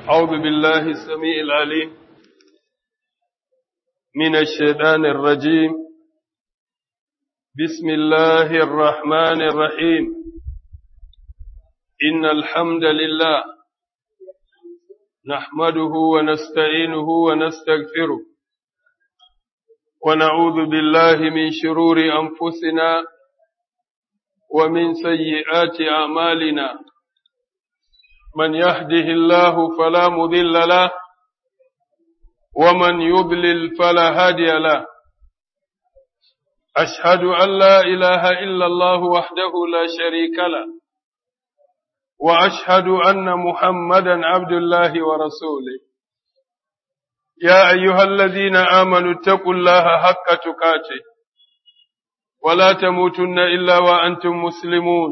أعوذ بالله السميع العليم من الشيطان الرجيم بسم الله الرحمن الرحيم إن الحمد لله نحمده ونستعينه ونستغفره ونعوذ بالله من شرور أنفسنا ومن سيئات أعمالنا من يهده الله فلا مضل له ومن يضلل فلا هادي له أشهد أن لا إله إلا الله وحده لا شريك له وأشهد أن محمدا عبد الله ورسوله يا أيها الذين آمنوا اتقوا الله حق تقاته ولا تموتن إلا وأنتم مسلمون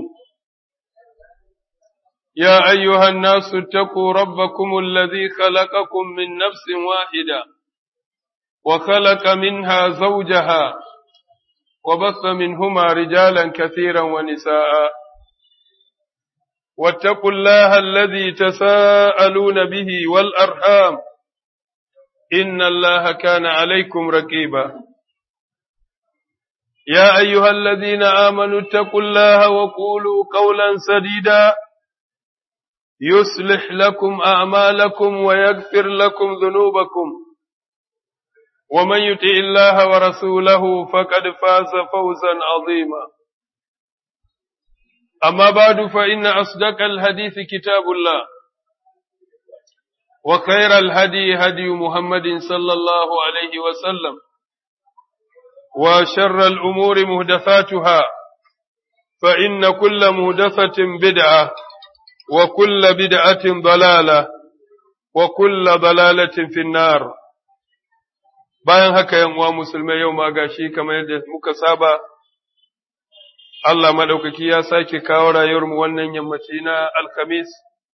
يا أيها الناس اتقوا ربكم الذي خلقكم من نفس واحدة وخلق منها زوجها وبث منهما رجالا كثيرا ونساء واتقوا الله الذي تساءلون به والأرحام إن الله كان عليكم رقيبا يا أيها الذين آمنوا اتقوا الله وقولوا قولا سديدا يصلح لكم أعمالكم ويغفر لكم ذنوبكم ومن يطع الله ورسوله فقد فاز فوزا عظيما أما بعد فإن أصدق الحديث كتاب الله وخير الهدي هدي محمد صلى الله عليه وسلم وشر الأمور مهدثاتها فإن كل مهدثة بدعة وكل بدعة ضلالة وكل ضلالة في النار bayan haka yan uwa musulmai yau ma gashi kamar yadda muka saba Allah madaukaki ya sake kawo rayuwarmu wannan yammaci na alkamis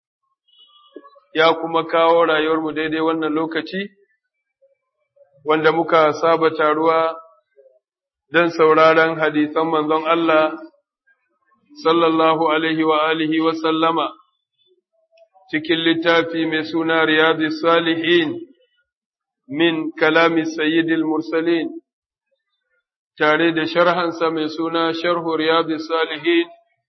ya kuma kawo rayuwarmu daidai wannan lokaci wanda muka saba taruwa don sauraron hadisan manzon Allah sallallahu alaihi wa alihi wa sallama cikin littafi mai suna Riyadu Salihin min kalami Sayyidil Mursalin tare da sharhansa mai suna Sharhu Riyadu Salihin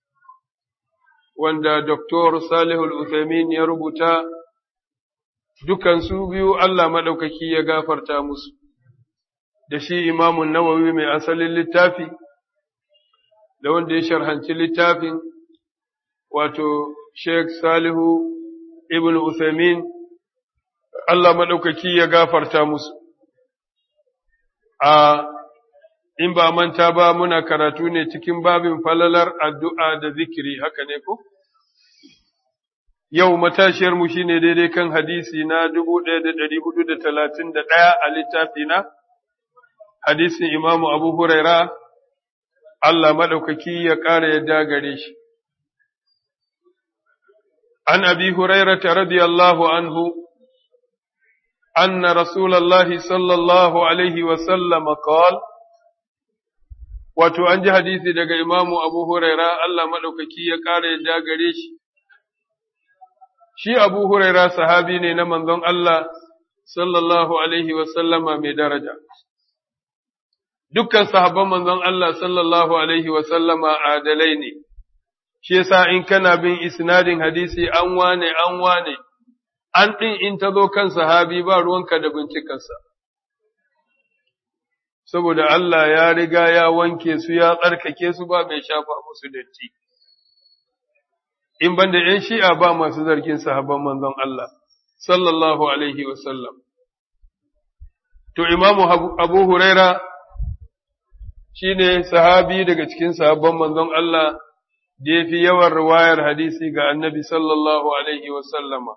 wanda Dr. Salihul Uthaymin ya rubuta dukansu biyu Allah maɗaukaki ya gafarta musu da shi imamun nawawi mai asalin littafi da wanda ya sharhanci littafin wato Sheikh Salihu ibn Uthaymeen Allah maɗaukaki ya gafarta musu. A in ba manta ba muna karatu ne cikin babin falalar addu'a da zikiri haka ne ko? Yau matashiyarmu shi ne daidai kan hadisi na dubu ɗaya da ɗari hudu da talatin da ɗaya a littafi na, hadisin Imamu Abu Huraira Allah maɗaukaki ya ƙara yadda gare shi. An abi Hurairata radiyallahu anhu, anna Rasulallah sallallahu Alaihi wasallam qal Wato, an ji hadisi daga Imamu Abu Huraira Allah maɗaukaki ya ƙara yadda gare shi. Shi Abu Huraira sahabi ne na manzon Allah sallallahu Alaihi wasallama mai daraja. dukkan sahabban manzon Allah sallallahu alaihi wa sallama adalai ne, shi yasa in kana bin isnadin hadisi an wane an wane, an ɗin in ta zo kan sahabi ba ruwanka da bincikarsa. Saboda Allah ya riga ya wanke su ya tsarkake su ba mai shafa musu datti. In banda ‘yan shi'a ba masu zargin sahabban manzon Allah, sallallahu alaihi wa sallam. To, Imamu Abu Huraira shi ne sahabi daga cikin sahabban manzon Allah da ya fi yawan riwayar hadisi ga annabi sallallahu Alaihi wasallama.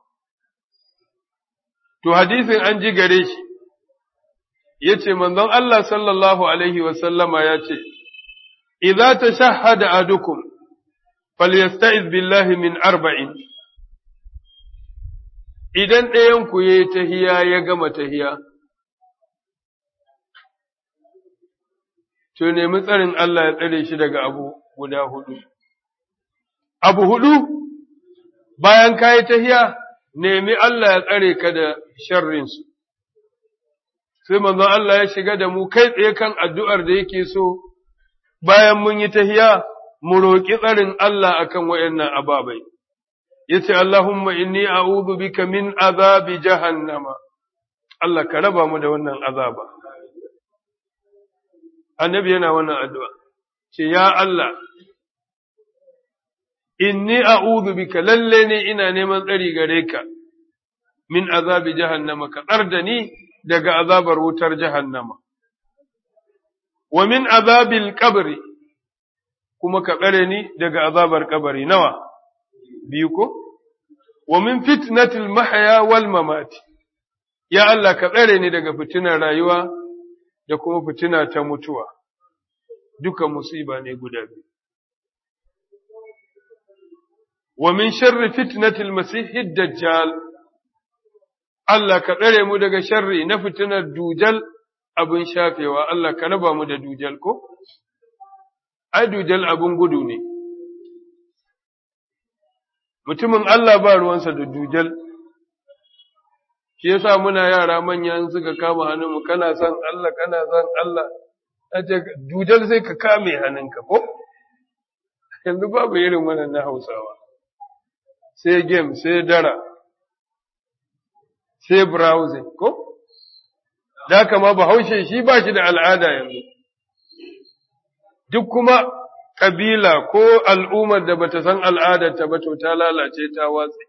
To, hadisin an ji gare shi, ya ce, manzon Allah sallallahu Alaihi wasallama ya ce, Iza ta shahada adukum, falyasta'iz billahi min arba'in, idan ɗayanku ya yi tahiya ya gama tahiya, to nemi tsarin Allah ya tsare shi daga abu guda hudu. Abu hudu bayan kayi tahiya nemi Allah ya tsare ka da sharrinsu. Sai manzon Allah ya shiga da mu kai tsaye kan addu'ar da yake so, bayan mun yi tahiya, mu roƙi tsarin Allah akan waɗannan ababai. Ya ce, Allahumma inni a'udhu bika min azabi jahannama. Allah ka raba mu da wannan azaba. Annabi yana wannan addu'a, ce, Ya Allah, inni a'udhu bika lalle ne ina neman tsari gare ka min azabi jahannama ka tsar da ni daga azabar wutar jahannama wa min azabil qabri kuma ka tsare ni daga azabar kabari nawa biyu ko wa min fitnatil mahya wal mamati ya Allah ka tsare ni daga fitinar rayuwa da kuma fitina ta mutuwa duka musiba ne guda biyu ومن شر فتنة المسيح الدجال Allah ka tsare mu daga sharri na fitinar dujal abin shafewa, Allah ka raba mu da dujal ko? Ai, dujal abin gudu ne, mutumin Allah ba ruwansa da dujal, shi yasa muna yara manyan suka kama hannunmu, kana son Allah, kana son Allah, ce dujal sai ka kame hannunka ko? Yanzu babu irin wannan na Hausawa. sai game, sai dara, sai browsing, ko? Da kama bahaushe shi ba shi da al'ada yanzu. Duk kuma ƙabila ko al'ummar da bata san al'adarta ba to ta lalace ta watsi.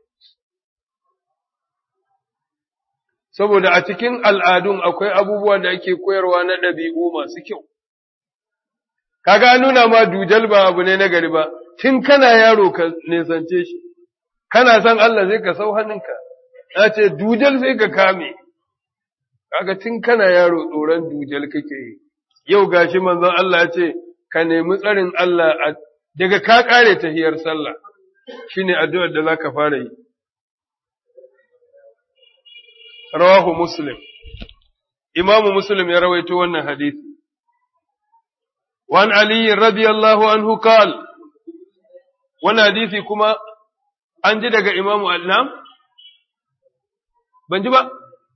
Saboda a cikin al'adun akwai abubuwa da ake koyarwa na ɗabi'u masu kyau. Kaga nuna ma dujal ba abu ne na gari ba, tun kana yaro ka nesance shi. kana san Allah zai ka sau hannunka, ya ce, dujal sai ka kame, kaga tun kana yaro tsoron dujal kake yi, yau gashi manzon Allah ya ce, ka nemi tsarin Allah daga ka kare tahiyar sallah, shi ne addu'ar da za ka fara yi. Rawahu Muslim, Imamu Muslim ya rawaito wannan hadisi. Wan Ali radiyallahu anhu qal wannan hadisi kuma an ji daga imamu al'am? Ban ji ba?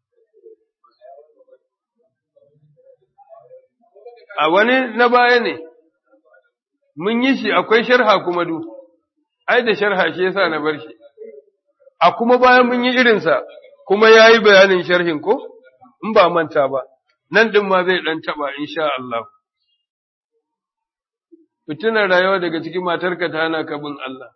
A wani na baya ne, mun yi shi akwai sharha kuma du, ai da sharha shi yasa na bar shi, a kuma bayan mun yi irinsa kuma ya yi bayanin sharhin ko? In ba manta ba, nan ɗin ma zai ɗan taɓa insha Allah. Fitinar rayuwa daga cikin matarka ta hana ka bin Allah.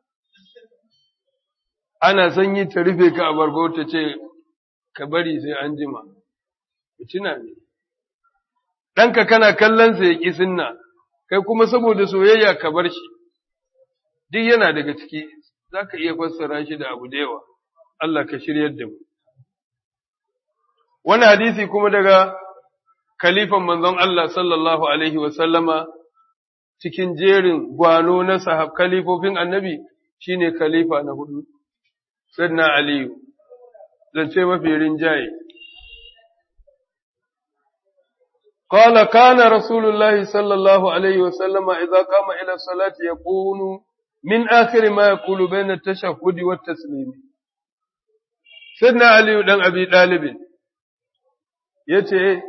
ana sanyi ta rufe ka a bargo ta ce, ka bari sai an jima, fitina ne. Ɗanka kana kallonsa ya ƙi sunna, kai kuma saboda soyayya ka bar shi, duk yana daga ciki, za ka iya fassara shi da abu da yawa, Allah ka shiryar da mu. Wani hadisi kuma daga kalifan manzon Allah sallallahu Alaihi wasallama cikin jerin gwano na sahab kalifofin annabi shine khalifa na hudu. Sayyidina Aliyu, zance mafi rinjaye. قال كان رسول الله صلى الله عليه وسلم إذا قام إلى الصلاة يقول من آخر ما يقول بين التشهد والتسليم سيدنا علي بن أبي طالب yace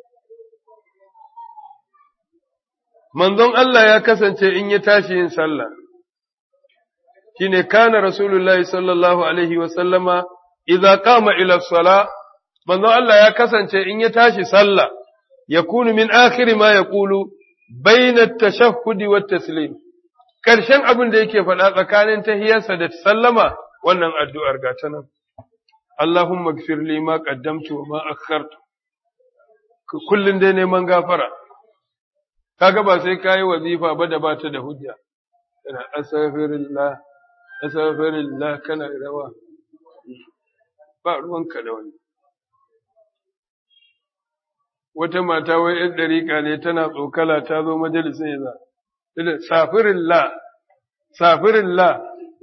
manzon Allah ya kasance in ya tashi yin sallah shine kana rasulullahi sallallahu alaihi wa sallama idza qama ila sala manzon Allah ya kasance in ya tashi sallah yakunu min akhiri ma yaqulu bayna at-tashahhud wa at-taslim karshen abin da yake faɗa tsakanin tahiyarsa da sallama wannan addu'ar ga ta nan Allahumma gfir li ma qaddamtu wa ma akhartu kullun dai neman gafara kaga ba sai kai wazifa ba da ba ta da hujja kana astaghfirullah astaghfirullah kana rawa ba ruwanka da wani wata mata wai ‘yan ɗariƙa ne tana tsokala ta zo majalisun ya za, safirin la, safirin la,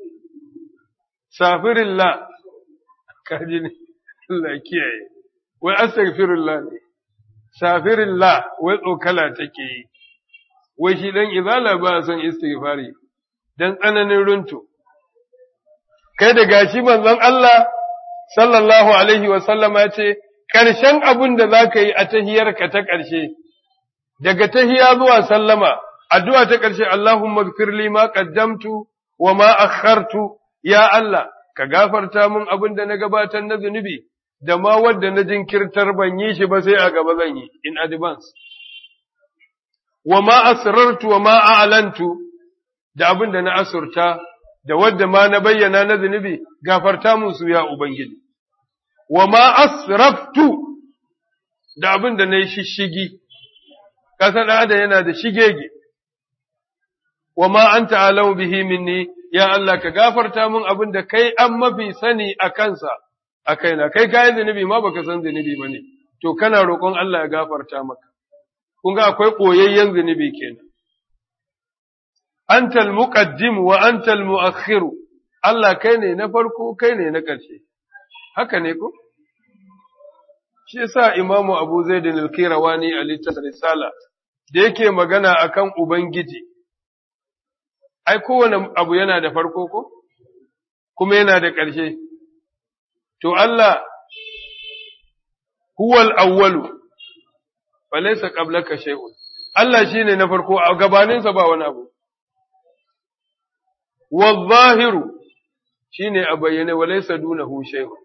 safirin la, kaji ne, Allah kiyaye, wai astaghfirun la ne, safirin la, wai tsokala take yi, wai shi ɗan izala ba son istighfari, don tsananin runtu. Kai da gashi manzon Allah sallallahu alaihi wa sallama ya ce ƙarshen abin da za ka yi a tahiyarka ta ƙarshe daga tahiya zuwa sallama addu'a ta ƙarshe Allahumma gfirli ma qaddamtu wa ma akhartu ya Allah ka gafarta mun abin da na gabatar na zunubi da ma wadda na jinkirtar ban yi shi ba sai a gaba zan yi in advance wa ma asrartu wa ma a'lantu da abin da na asurta da wadda ma na bayyana na zunubi gafarta mun su ya ubangiji wa ma asraftu da abin da na yi shishigi kasan da yana da shigege wa ma anta alau bihi minni ya Allah ka gafarta mun abin da kai an mafi sani a kansa a kaina kai kayan zunubi ma baka san zunubi ba ne to kana roƙon Allah ya gafarta maka kun ga akwai ɓoyayyen zunubi kenan antal muqaddim wa antal muakhir Allah kai ne na farko kai ne na ƙarshe haka ne ko shi yasa imamu Abu Zaid al-Kirawani a littafin risala da yake magana akan ubangiji ai kowane abu yana da farko ko kuma yana da ƙarshe to Allah huwal awwalu falaysa qablaka shay'un Allah shine na farko a gabaninsa ba wani abu wadh-zahiru shine a bayyane walaysa dunahu shay'un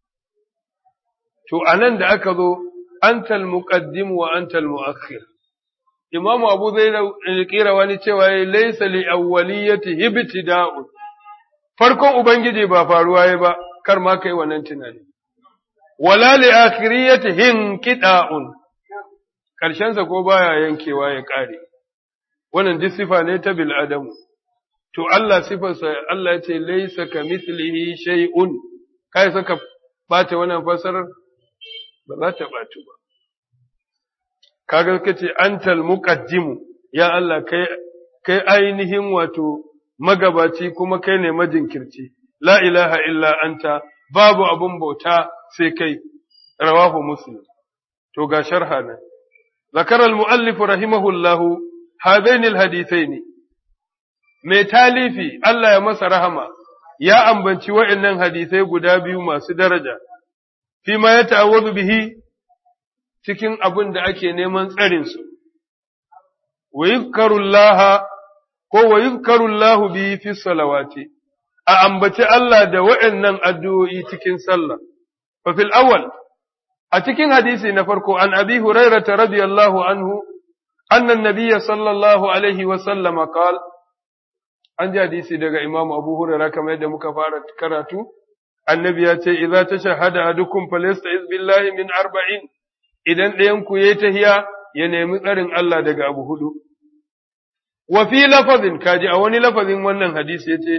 to anan da aka zo antal muqaddim wa antal muakhir Imam Abu Zaid al wani cewa laysa li awwaliyati ibtida'un farkon ubangiji ba faruwa yayi ba kar ma kai wannan tunani wala li akhiriyati hinqida'un karshen sa ko baya yankewa ya kare wannan duk sifa ne ta bil adamu to Allah sifarsa Allah ya ce laysa kamithlihi shay'un kai saka bata wannan fasarar ba za ta batu ba kaga kace antal muqaddimu ya Allah kai kai ainihin wato magabaci kuma kai ne majinkirci la ilaha illa anta babu abun bauta sai kai rawahu muslim to ga sharha nan ذكر المؤلف رحمه الله هذين الحديثين mai talifi Allah ya masa rahama ya ambanci wa'annan hadisai guda biyu masu daraja fi ma ya ta'awwazu bihi cikin abin da ake neman tsarinsu, wa yuzkarullaha ko wa yuzkarullahu bihi fi salawati, a ambaci Allah da wa'yannan addu'o'i cikin sallah. Fa fil awwal a cikin hadisi na farko an abi hurairata radiyallahu anhu, annan nabiyya sallallahu alaihi wa sallama qal an ji hadisi daga Imam Abu Hurairah kamar yadda muka fara karatu, annabi ya ce, Iza ta shahada a dukkan falesta billahi min arba'in, idan ɗayanku ya yi tahiya ya nemi tsarin Allah daga abu hudu. Wa fi lafazin, kaji a wani lafazin wannan hadisi ya ce,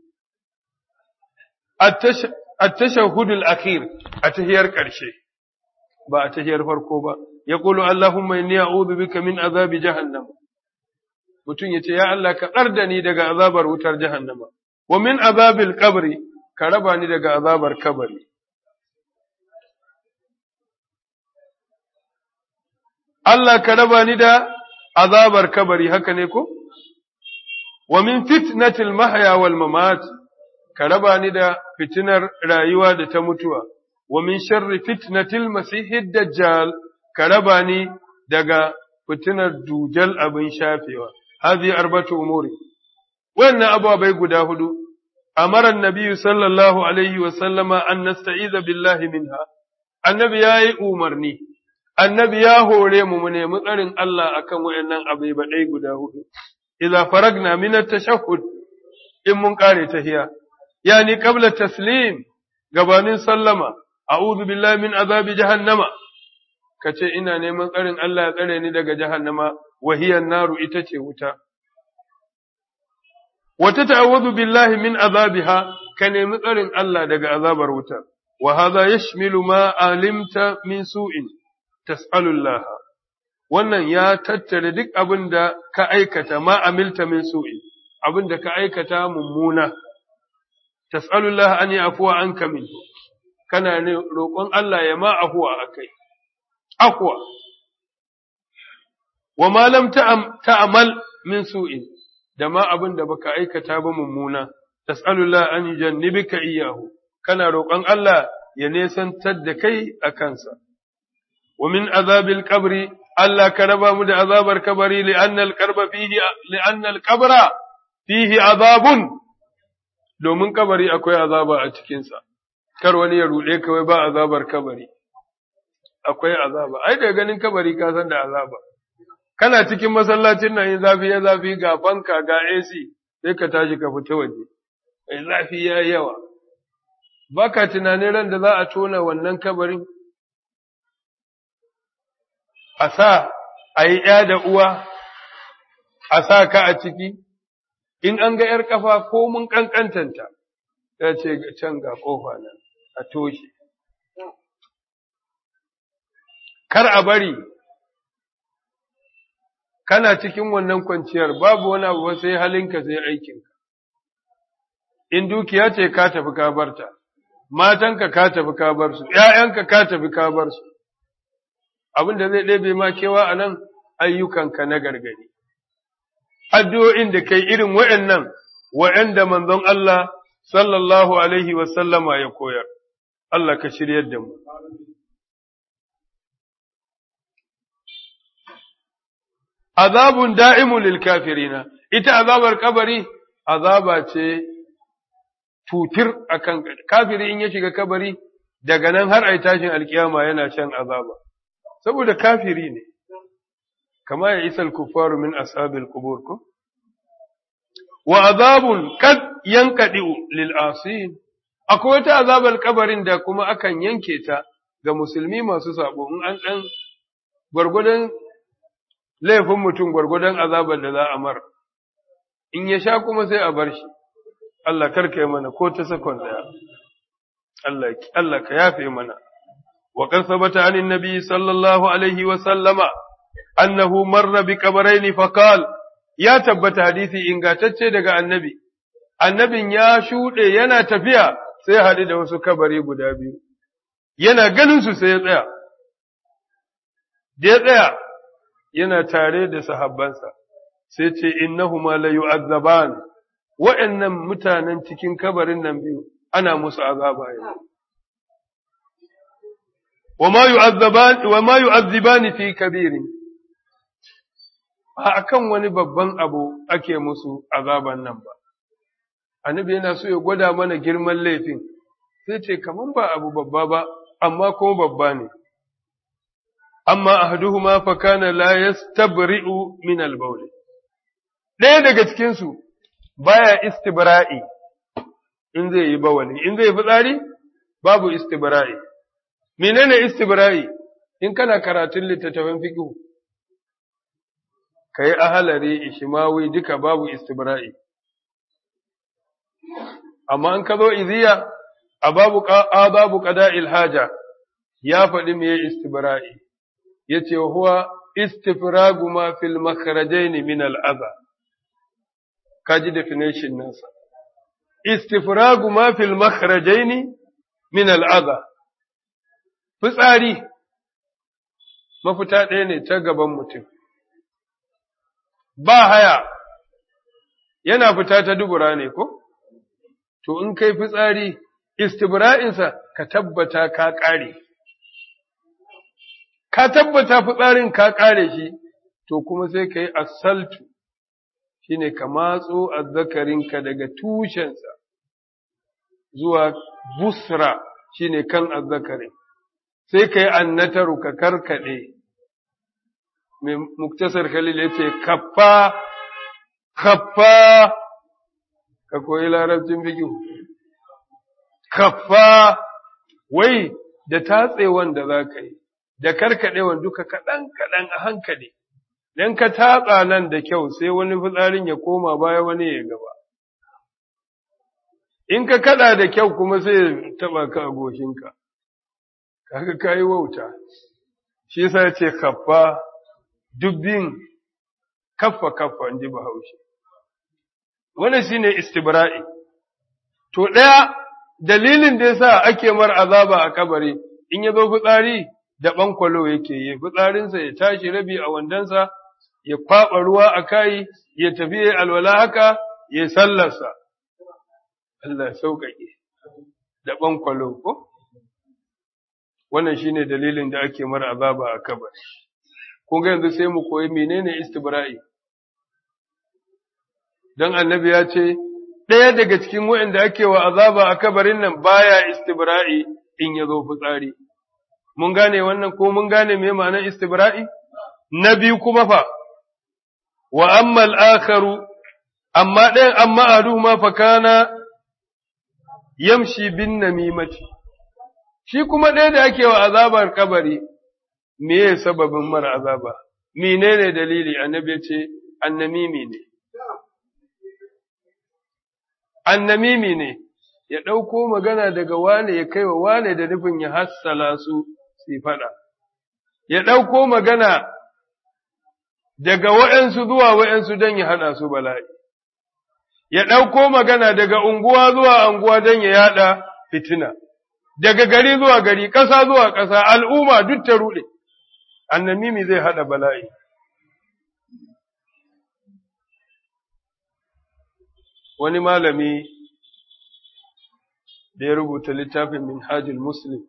A tashahudul akhir a tahiyar ƙarshe, ba a tahiyar farko ba, ya ƙulu Allahumma inni a'udhu bika min azabi jahannam. Mutum ya ce, Ya Allah, ka tsar da ni daga azabar wutar jahannama, wa min azabil qabri ka raba ni daga azabar kabari. Allah ka raba ni da azabar kabari haka ne ko? Wa min fitnatil mahya wal mamat ka raba ni da fitinar rayuwa da ta mutuwa, wa min sharri fitnatil masihid dajjal ka raba ni daga fitinar dujal abin shafewa. Hazi arbatu umuri. Wannan ababai guda hudu, amara nabiyu sallallahu alaihi wa sallama an nasta'iza billahi minha, annabi ya yi umarni, annabi ya hore mu mu nemi tsarin Allah akan wayannan abai baɗai guda hudu. Iza faragna min tashahhud in mun kare tahiya, yani qabla taslim gabanin sallama, a'udhu billahi min azabi jahannama. Kace ina neman tsarin Allah ya tsare ni daga jahannama, wahiyan naru ita ce wuta. Wata ta'awudu billahi min azabiha ka nemi tsarin Allah daga azabar wuta, wa haza yashmilu ma alimta min su'in, tas'alullah. Wannan ya tattare duk abin da ka aikata ma amilta min su'in, abin da ka aikata mummuna, tas'alullah an yi afuwa an kamin, kana ne roƙon Allah ya ma afuwa a kai, afuwa. Wa ma lam ta'amal min su'in, da ma abin da baka aikata ba mummuna, tas'alullah an yujannibika iyahu, kana roƙon Allah ya nesantar da kai a kansa. Wa min azabil kabri Allah ka raba mu da azabar kabari li'annal karba fihi li'annal kabra fihi azabun domin kabari akwai azaba a cikinsa. Kar wani ya ruɗe kawai ba azabar kabari. Akwai azaba, ai da ganin kabari ka san da azaba. Kana cikin masallacin nan yin zafi ya zafi ga fanka ga AC sai ka tashi ka fita waje. Ai zafi ya yawa. Baka tunanin ran da za a tona wannan kabarin a sa a yi ‘ya da uwa, a sa ka a ciki, in an ga ‘yar ƙafa ko mun ƙanƙantanta, ya ce can ga ƙofa nan, a toshe. Kar a bari, kana cikin wannan kwanciyar babu wani abu sai halinka sai aikinka. In dukiya ce ka tafi ka barta, matanka ka tafi ka bar su, ‘ya'yanka ka tafi ka bar su. abin da zai ɗebe ma kewa a nan ayyukanka na gargadi. Addu'o'in da kai irin wa'yannan, wa'yanda manzon Allah sallallahu Alaihi wasallama ya koyar, Allah ka shiryar da mu. Azabun da'imun lil kafirina, ita azabar kabari, azaba ce tutir a kan kafiri in ya shiga kabari, daga nan har ai tashin alkiyama yana shan azaba. saboda kafiri ne, kama ya isa kufaru min ashabil kubur ko? Wa azabun kad yankaɗi'u lil asin, akwai wata azabar kabarin da kuma akan yanke ta ga musulmi masu sabo in an ɗan gwargwadon laifin mutum gwargwadon azabar da za a mar, in ya sha kuma sai a bar shi, Allah karka yi mana ko ta sakon ɗaya, Allah ka yafe mana. وقد ثبت عن النبي صلى الله عليه وسلم أنه مر بقبرين فقال يا تبت حديثي إن قاتتش دقاء النبي النبي يا شوɗe yana tafiya sai haɗu da wasu kabari guda biyu yana ganin su sai ya tsaya da ya tsaya yana tare da sahabbansa sai ce innahuma la yu'azzaban wa'annan mutanen cikin kabarin nan biyu ana musu azaba yanzu وما يعذبان وما يعذبان في كبير ba akan wani babban abu ake musu azaban nan ba annabi yana so ya gwada mana girman laifin sai ce kaman ba abu babba ba amma kuma babba ne amma ahaduhuma fa kana la yastabri'u min al-bawl ɗaya daga cikin su baya istibra'i in zai yi bawali in zai fitsari babu istibra'i menene istibra'i in kana karatun littattafan fiqh kai ahalari ishmawi duka babu istibra'i amma in ka zo iziya a babu a babu qada'il haja ya faɗi me istibra'i yace huwa istifragu ma fil makhrajain min al adha kaji definition nasa istifragu ma fil makhrajain min al adha fitsari mafita ɗaya ne ta gaban mutum, ba haya yana fita ta dubura ne ko? To, in kai fitsari, istibra'insa ka tabbata ka ƙare, ka tabbata fitsarin ka ƙare shi, to kuma sai ka yi asaltu, shi ne ka matso azzakarinka daga tushensa zuwa busra shi ne kan azzakarin. sai ka yi annataru ka karkaɗe, mai muktasar Khalil ya ce, Kaffa, kaffa, ka koyi larabcin bigiyu, kaffa, wai da tatsewan da za ka yi, da karkaɗewan duka kaɗan-kaɗan a hankali, don ka tatsa nan da kyau sai wani fitsarin ya koma baya wani ya gaba. In ka kaɗa da kyau kuma sai ya taɓa ka a goshinka. kaga kayi wauta shi yasa yace kaffa dubbin kaffa kaffa inji bahaushe wannan shine istibra'i to daya dalilin da yasa ake mar azaba a kabari in ya zo fitsari da bankwalo yake yi fitsarinsa ya tashi rabi a wandansa ya kwaba ruwa a kai ya tafi ya alwala haka ya sallarsa Allah sauƙaƙe da bankwalo ko wannan shine dalilin da ake mara azaba a kabari kun ga yanzu sai mu koyi menene istibra'i dan annabi ya ce ɗaya daga cikin waɗanda ake wa azaba a kabarin nan baya istibra'i in ya zo fitsari mun gane wannan ko mun gane me ma'anar istibra'i na biyu kuma fa wa amma al-akharu amma ɗayan amma ahaduhuma fa kana yamshi bin namimati shi kuma ɗaya da ake wa azabar kabari me ya sababin mara azaba menene dalili annabi ya ce annamimi ne annamimi ne ya ɗauko magana daga wane ya kai wa wane da nufin ya hassala su su faɗa ya ɗauko magana daga wa'yansu zuwa wa'yansu don ya haɗa su bala'i ya ɗauko magana daga unguwa zuwa unguwa don ya yaɗa fitina daga gari zuwa gari, ƙasa zuwa ƙasa, al'umma duk ta ruɗe, annamimi zai haɗa bala'i. Wani malami da ya rubuta littafin Minhajul Muslim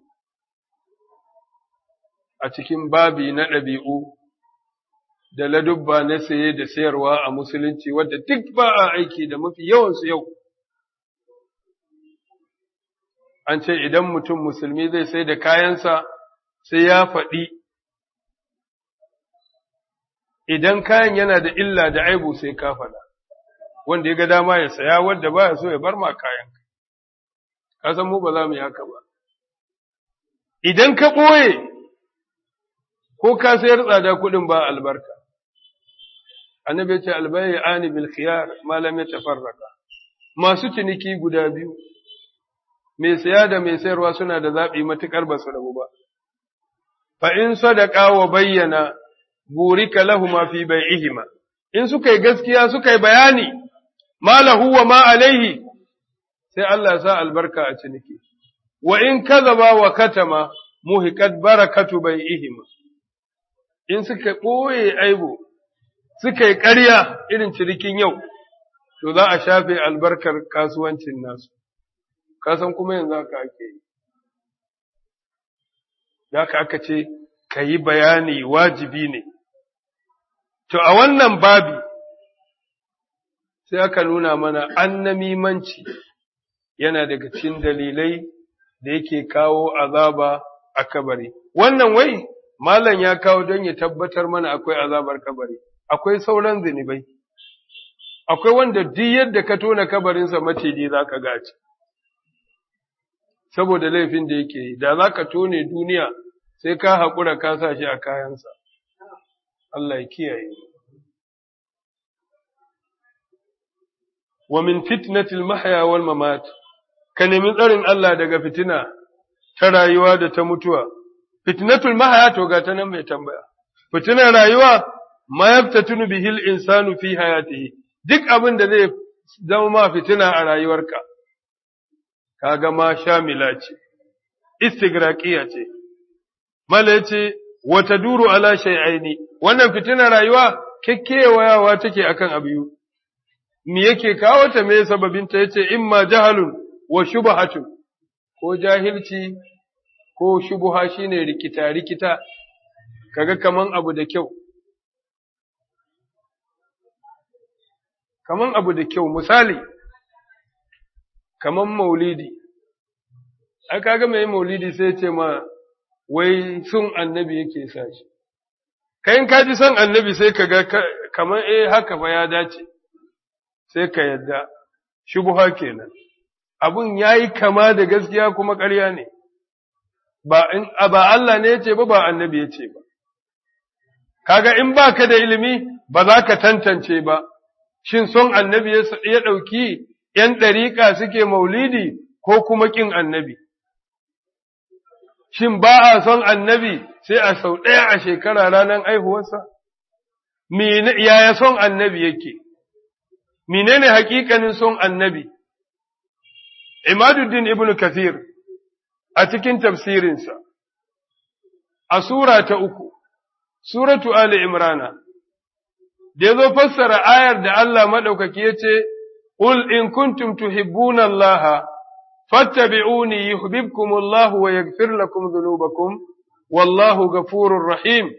a cikin babi na ɗabi'u da ladubba na saye da sayarwa a Musulunci wadda duk ba a aiki da mafi yawansu yau. an ce idan mutum musulmi zai sai da kayansa sai ya faɗi, idan kayan yana da illa da aibu sai ka faɗa, wanda ya ga dama ya saya wadda ba ya so ya bar ma kayan. Ka san mu ba za mu yi haka ba. Idan ka ɓoye, ko ka sayar tsada kuɗin ba albarka. Annabi ce albayi ani bil khiyar malam ya tafarraka. Masu ciniki guda biyu, mai saya da mai sayarwa suna da zaɓi matuƙar ba su rabu ba. Fa in sadaka wa bayyana burika lahuma fi bai'ihima in suka yi gaskiya suka yi bayani ma lahu wa ma alaihi sai Allah ya sa albarka a ciniki. Wa in kazaba wa katama muhiqat barakatu bai'ihima in suka ɓoye aibu suka yi ƙarya irin cinikin yau to za a shafe albarkar kasuwancin nasu. kasan kuma yanzu haka ake yi. Da haka aka ce, ka yi bayani wajibi ne. To, a wannan babi, sai aka nuna mana annamimanci yana daga cikin dalilai da yake kawo azaba a kabari. Wannan wai, Malam ya kawo don ya tabbatar mana akwai azabar kabari, akwai sauran zunubai. Akwai wanda duk yadda ka tona kabarinsa maciji za ka gaci. saboda laifin da yake yi, da za ka tone duniya sai ka haƙura ka sa shi a kayansa, Allah ya kiyaye. Wa min fitnatil mahya wal mamat, ka nemi tsarin Allah daga fitina ta rayuwa da ta mutuwa, fitnatul mahya to ga ta nan mai tambaya, fitinar rayuwa ma yaftatunu bihil insanu fi hayatihi, duk abin da zai zama ma fitina a rayuwarka. kaga ma shamila ce, istigraqiya ce, mala ce, wata duru ala shay'aini wannan fitina rayuwa kekkewayawa take akan abu me yake kawo ta me sababin ta yace imma jahalun wa shubhatun ko jahilci ko shubha shine rikita rikita kaga kaman abu da kyau kaman abu da kyau misali kaman maulidi, ai kaga mai maulidi sai ce ma wai sun annabi yake sa shi, kayan kaji son annabi sai ka ga kaman eh haka fa ya dace, sai ka yadda, shubuha kenan. Abun ya yi kama da gaskiya kuma ƙarya ne, ba Allah ne ya ce ba, ba annabi ya ce ba. Kaga in ba ka da ilimi ba za ka tantance ba, shin son annabi ya ɗauki ’yan ɗariƙa suke maulidi ko kuma ƙin annabi. Shin ba a son annabi sai a sau ɗaya a shekara ranar aihuwarsa? Yaya son annabi yake? Menene hakikanin son annabi? Imaduddin Ibn Kathir a cikin tafsirinsa, a Sura ta uku, Suratu Ali Imrana, da ya zo fassara ayar da Allah maɗaukaki ya ce, قل إن كنتم تحبون الله fattabi'uni yuhibbukumullahu wa yaghfir lakum dhunubakum wallahu ghafurur rahim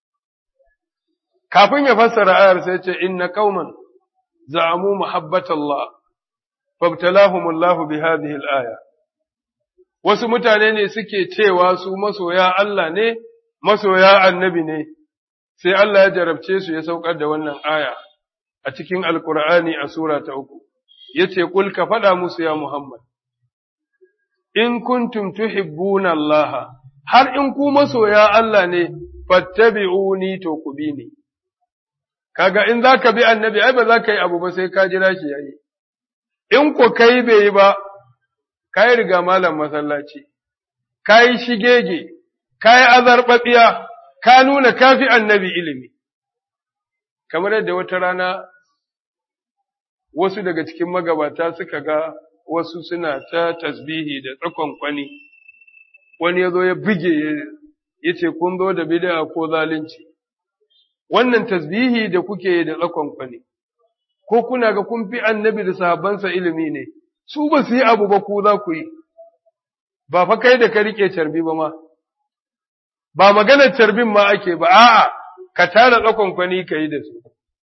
kafin ya fassara ayar sai ce inna qauman za'amu muhabbatallah fabtalahumullahu bi hadhihi al-aya wasu mutane ne suke cewa su masoya Allah ne masoya annabi ne sai Allah ya jarabce su ya saukar da wannan aya a cikin alkur'ani a sura ta uku yace kul ka faɗa musu ya Muhammad in kuntum tuhibbuna Allah har in ku masoya Allah ne fattabi'uni to ku bi ni kaga in zaka bi annabi ai ba za ka yi abu ba sai ka jira shi yayi in ko kai bai yi ba kai riga malam masallaci kai shigege kai azarbabiya ka nuna kafi annabi ilimi kamar yadda wata rana wasu daga cikin magabata suka ga wasu suna ta tasbihi da tsakon kwani wani ya zo ya buge ya ce kun zo da bid'a ko zalunci wannan tasbihi da kuke da tsakon kwani ko kuna ga kun fi annabi da sahabbansa ilimi ne su ba su yi abu ba ku za ku yi ba fa kai da ka rike carbi ba ma ba maganar carbin ma ake ba a'a ka tara tsakon kwani ka yi da su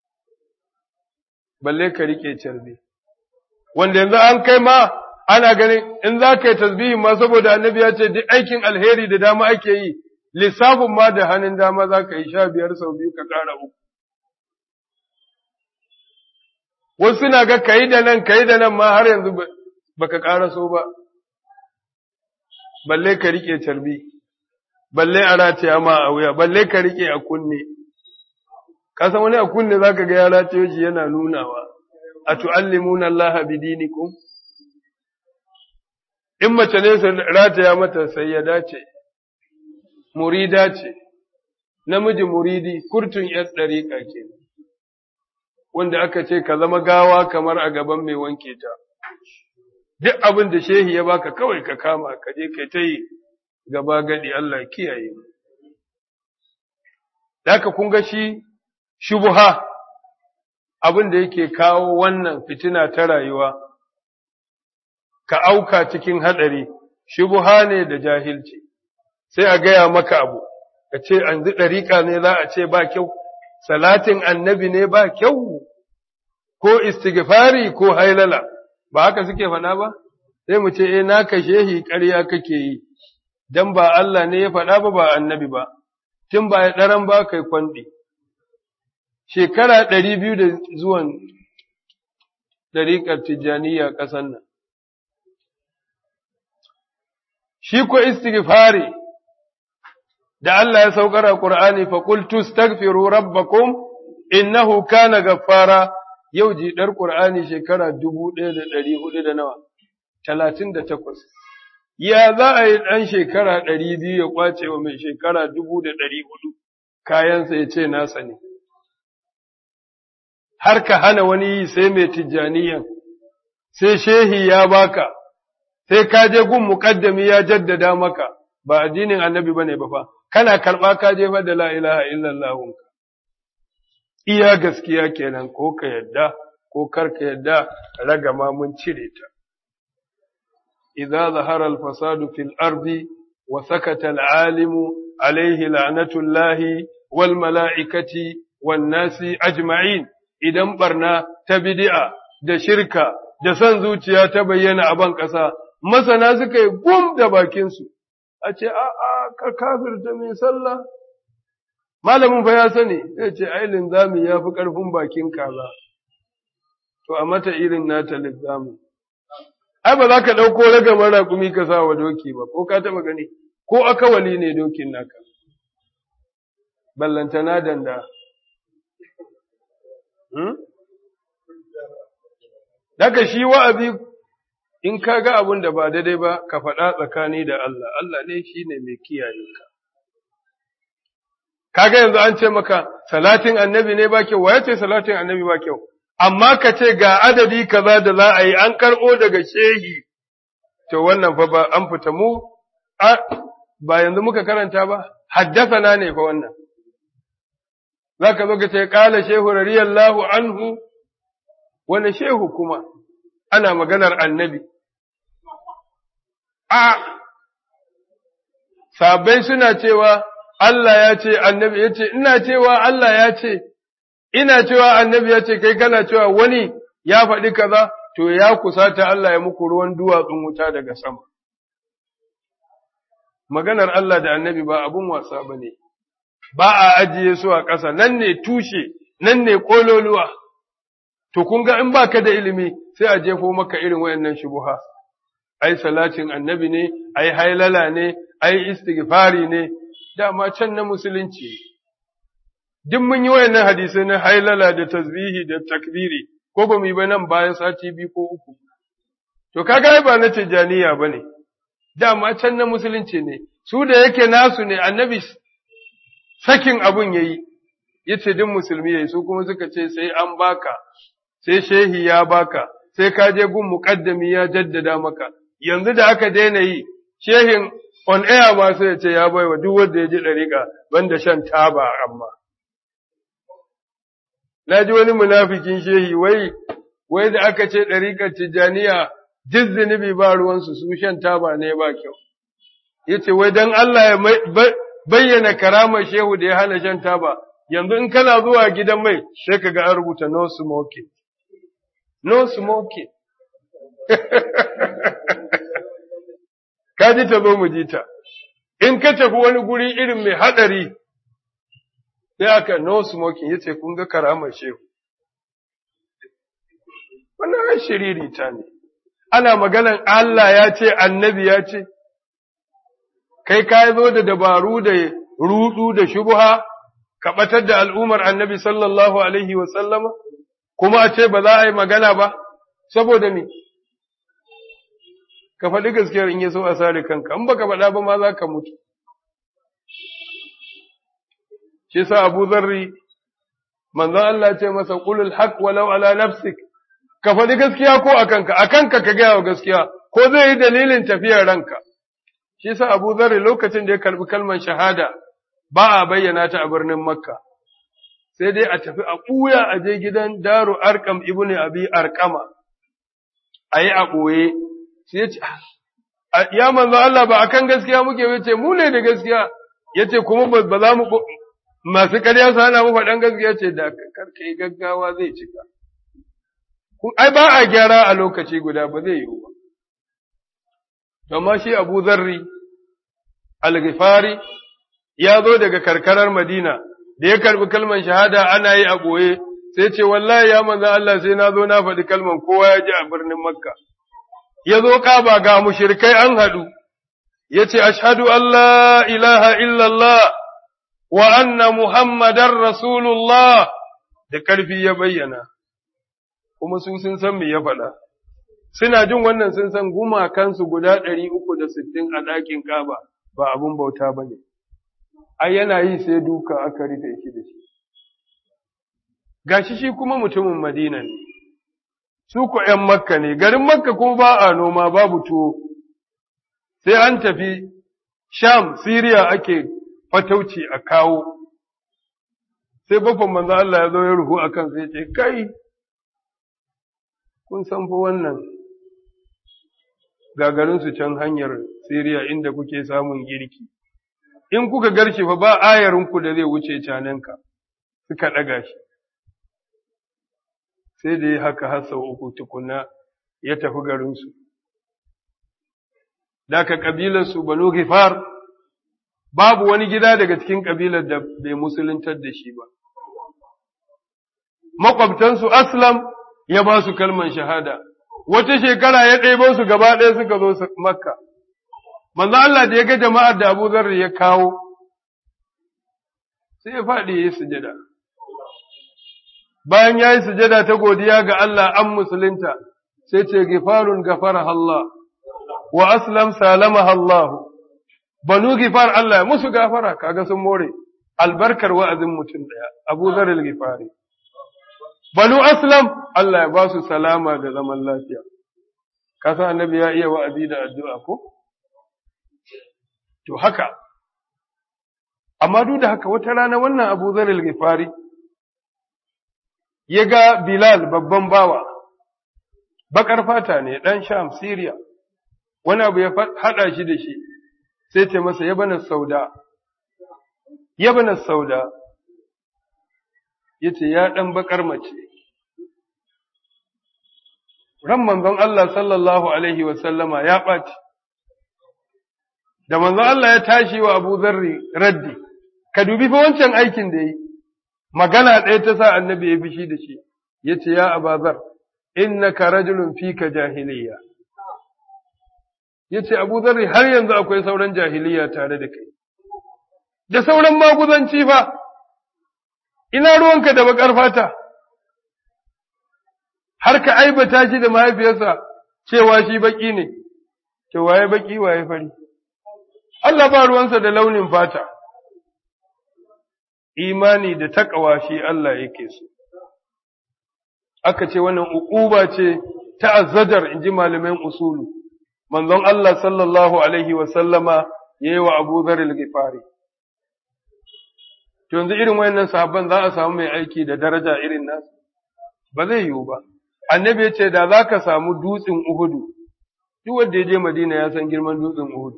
balle ka rike carbi wanda yanzu an kai ma ana ganin in za ka yi tasbihin ma saboda annabi ya ce duk aikin alheri da dama ake yi lissafin ma da hannun dama za ka yi sha biyar sau biyu ka ƙara uku wasu suna ga ka yi da nan ka yi da nan ma har yanzu ba ka ƙara so ba balle ka rike carbi balle a rataya ma a wuya balle ka rike a kunne ka san wani a kunne zaka ga ya rataye shi yana nunawa a tu'allimuna Allah bidinikum in mace ne su rataya mata sai ya dace murida ce namiji muridi kurtun yar dariƙa ke wanda aka ce ka zama gawa kamar a gaban mai wanke ta duk abin da shehi ya baka kawai ka kama ka je kai ta yi gaba gadi Allah kiyaye mu. Daka kun ga shi shubuha abin da yake kawo wannan fitina ta rayuwa, ka auka cikin haɗari, shubuha ne da jahilci, sai a gaya maka abu, ka ce an ɗariƙa ne za a ce ba kyau, salatin annabi ne ba kyau, ko istighfari ko hailala, ba haka suke faɗa ba? Sai mu ce, e, naka shehi ƙarya kake yi. dan ba Allah ne ya faɗa ba ba annabi ba, tun ba ya ɗaran ba kai kwanɗi. Shekara ɗari biyu da zuwan ɗariƙar Tijjaniya ƙasar nan. Shi ko istighfari da Allah ya saukar a Ƙur'ani fa qultu astaghfiru rabbakum innahu kana gaffara yau jiɗar Ƙur'ani shekara dubu ɗaya da ɗari hudu da nawa talatin da takwas. ya za a yi ɗan shekara ɗari biyu ya ƙwace wa mai shekara dubu da ɗari hudu kayansa ya ce nasa ne. Har ka hana wani yi sai mai tijjaniyan, sai shehi ya baka, sai ka je gun muƙaddami ya jaddada maka, ba addinin annabi ba ne ba fa, kana karɓa ka jefa da la ilaha illallahunka. Iya gaskiya kenan ko ka yadda, ko kar ka yadda, ragama mun cire ta. إذا ظهر الفساد في الأرض وسكت العالم عليه لعنة الله والملائكة والناس أجمعين idan barna ta bid'a da shirka da son zuciya ta bayyana a ban ƙasa masana suka yi gum da bakinsu a ce a a ka kafirta mai sallah malamin fa ya sani ya ce ai linzami ya fi ƙarfin bakin kaza to a mata irin nata linzamin ai ba za ka ɗauko ragamar raƙumi ka sa wa doki ba, ko ka taɓa gani, ko akawali ne dokin naka, ballantana danda. Daga shi wa'azi in ka ga abin da ba daidai ba, ka faɗa tsakani da Allah, Allah ne shi ne mai kiyaye ka. Kaga yanzu an ce maka, salatin annabi ne ba kyau, wa ya ce salatin annabi ba kyau? amma ka ce ga adadi kaza da za a yi an karɓo daga shehi, to wannan fa ba an fita mu, ba yanzu muka karanta ba, haddasana ne fa wannan. Za ka zo ka ce, ƙala shehu radiyallahu anhu, wani shehu kuma, ana maganar annabi. a sabai suna cewa Allah ya ce annabi ya ce ina cewa Allah ya ce ina cewa annabi ya ce kai kana cewa wani ya faɗi kaza to ya kusata Allah ya muku ruwan duwatsun wuta daga sama maganar Allah da annabi ba abun wasa ba ne ba a ajiye su a ƙasa nan ne tushe nan ne ƙololuwa to kun ga in baka da ilimi sai a jefo maka irin wayannan shubuha ai salatin annabi ne ai hailala ne ai istighfari ne dama can na musulunci duk mun yi wayannan hadisai na hailala da tasbihi da takbiri ko ba mu yi ba nan bayan sati biyu ko uku to kaga ba na tijaniya bane dama can na musulunci ne su da yake nasu ne annabi sakin abun yayi yace duk musulmi yayi su kuma suka ce sai an baka sai shehi ya baka sai ka je gun muqaddami ya jaddada maka yanzu da aka daina yi shehin on air ma sai ya ce ya baiwa duk wanda ya ji dariƙa banda shan taba amma na ji wani munafikin shehi wai wai da aka ce dariƙar tijaniya duk zunubi ba ruwansu su shan taba ne ba kyau yace wai dan Allah ya bayyana karamar shehu da ya hana shan taba yanzu in kana zuwa gidan mai sai ka ga an rubuta no smoking no smoking ka ji ta zo mu ji ta in ka tafi wani guri irin mai hadari sai aka no smoking yace kun ga karamar shehu wannan shiriri ta ne ana maganan Allah ya ce annabi ya ce kai ka zo da dabaru da rudu da shubha ka batar da al'umar annabi sallallahu alaihi wa sallama kuma a ce ba za a yi magana ba saboda me ka faɗi gaskiyar in so a sare kanka in baka faɗa ba ma za ka mutu shi sa Abu Zarri manzon Allah ce masa qulul haqq walau ala nafsik ka faɗi gaskiya ko a kanka a kanka ka gaya wa gaskiya ko zai yi dalilin tafiyar ranka shi sa Abu Zarri lokacin da ya karbi kalmar shahada ba a bayyana ta a birnin Makka sai dai a tafi a ɓuya a je gidan Daru Arkam ibn Abi Arkama a yi a ɓoye sai ya ce ya manzo Allah ba akan gaskiya muke ya ce mu ne da gaskiya ya ce kuma ba za mu masu ƙarya su hana mu faɗan gaskiya ce da karka yi gaggawa zai cika ai ba a gyara a lokaci guda ba zai yiwu ba amma shi Abu Zarri al-Ghifari ya zo daga karkarar Madina da ya karbi kalman shahada ana yi a ɓoye sai ce wallahi ya manzo Allah sai na zo na faɗi kalman kowa ya ji a birnin Makka ya zo kaba ga mushrikai an haɗu ya ce ashhadu an la ilaha illallah wa anna muhammadar rasulullah da ƙarfi ya bayyana kuma su sun san me ya faɗa suna jin wannan sun san gumakansu guda ɗari uku da sittin a ɗakin kaba ba abun bauta ba ne ai yana yi sai duka aka rufe shi da shi gashi shi kuma mutumin madina ne su ko ’yan makka ne garin makka kuma ba a noma babu tuwo sai an tafi sham siriya ake fatauci a kawo sai bafan manzo Allah ya zo ya ruhu akan sai ce kai kun san fa wannan gagarinsu can hanyar siriya inda kuke samun girki in kuka garshi fa ba ayarinku da zai wuce cananka suka ɗaga shi sai da ya haka har sau uku tukuna ya tafi garinsu daga ƙabilarsu banu gifar babu wani gida daga cikin ƙabilar da bai musuluntar da shi ba makwabtansu aslam ya ba su kalman shahada wata shekara ya ɗebo su gaba ɗaya suka zo makka manzo Allah da ya ga jama'ar da Abu Zarri ya kawo sai ya faɗi ya yi sujada bayan ya yi sujada ta godiya ga Allah an musulunta sai ce gifarun gafara Allah wa aslam salama Allah banu gifar Allah ya musu gafara kaga sun more albarkar wa'azin mutum daya Abu Zarri gifari banu aslam Allah ya ba su salama da zaman lafiya kasa annabi ya iya wa'azi da addu'a ko To haka, amma duk da haka wata rana wannan Abu Zaril Gifari ya ga Bilal babban bawa, baƙar fata ne ɗan Sham Siriya, wani abu ya haɗa shi da shi sai ce masa ya bana sauda ya bana sauda ya ce ya ɗan baƙar mace ran manzon Allah sallallahu alaihi wasallama ya ɓaci da manzon Allah ya tashi wa Abu Zarri raddi ka dubi fa wancan aikin da yi magana ɗaya ta sa annabi ya bishi da shi ya ce ya abazar innaka rajulun fika jahiliya ya ce abu zarri har yanzu akwai sauran jahiliya tare da kai da sauran maguzanci fa ina ruwanka da bakar fata har ka aibata shi da mahaifiyarsa cewa shi baki ne ce waye baki waye fari Allah ba ruwansa da launin fata imani da takawa shi Allah yake so aka ce wannan uquba ce ta azzadar inji malaman usulu manzon Allah sallallahu alaihi wa sallama yayi wa Abu Dharr al-Ghifari to yanzu irin wayannan sahabban za a samu mai aiki da daraja irin nasu ba zai yiwu ba annabi ya ce da za ka samu dutsen Uhudu duk wanda ya je Madina ya san girman dutsen Uhudu